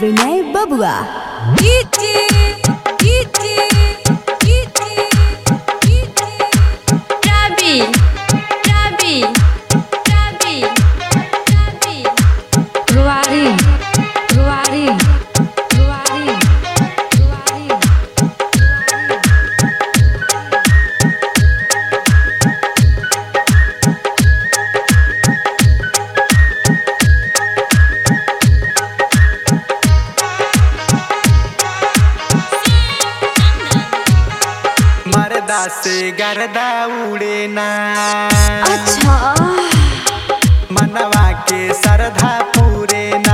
विनय बबुआ Rabi, Rabi, Rabi, Rabi. रुवारी रुवारी रुवारी रुवारी मरदा से गर्दा उड़े ना अच्छा मनवा के सरधा पूरे ना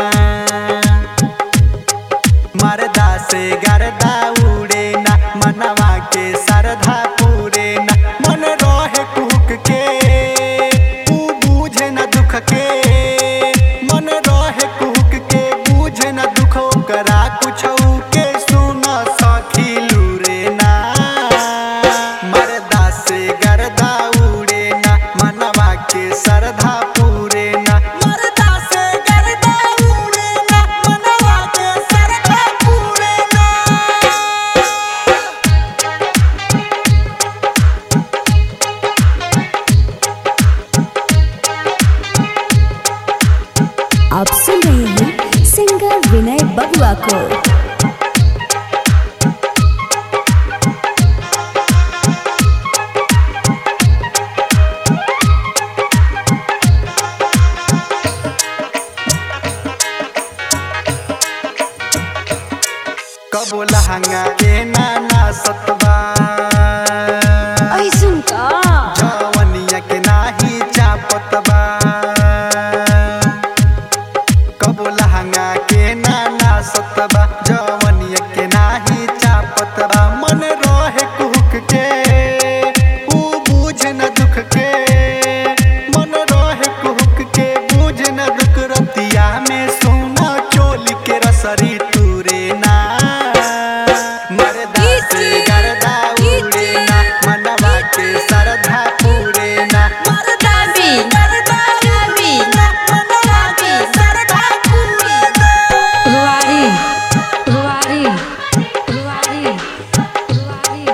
मरदा से गर्दा उड़े ना मनवा के सरधा पूरे ना मन रहे कुक के तू बूझे न दुख के मन रहे कुक के बूझे न दुख करा कुछ के सुन सखी लूरे ना मरदा से गर्दा उड़े ना मनवा के सरधा पूरे ना मरदा से गर्दा उड़े ना मनवा के सरधा पूरे ना आप सुन रहे हैं सिंगर विनय बबुआ को कबो लहंगा के नाना सतबा ऐसन का जवनिया के नाही चापतबा कबो लहंगा के नाना सतबा जवनिया के नाही चापतबा मन रहे कुहक के ऊ बूझ न दुख के मन रहे कुहक के बूझ न दुख रतिया में सोना चोली के रसरी तूरे ना मरदा से गर्दा उड़े ना मनवा के सरधा पूरे ना Rabi, Rabi, Rabi, सरदा पूरी रुवारी रुवारी रुवारी रुवारी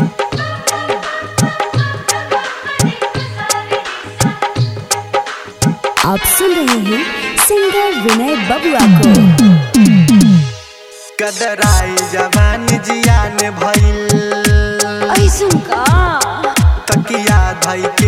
आप सुन रहे हैं सिंगर विनय बबुआ को कदराई जवान जियान भइल ऐसन का तकिया धई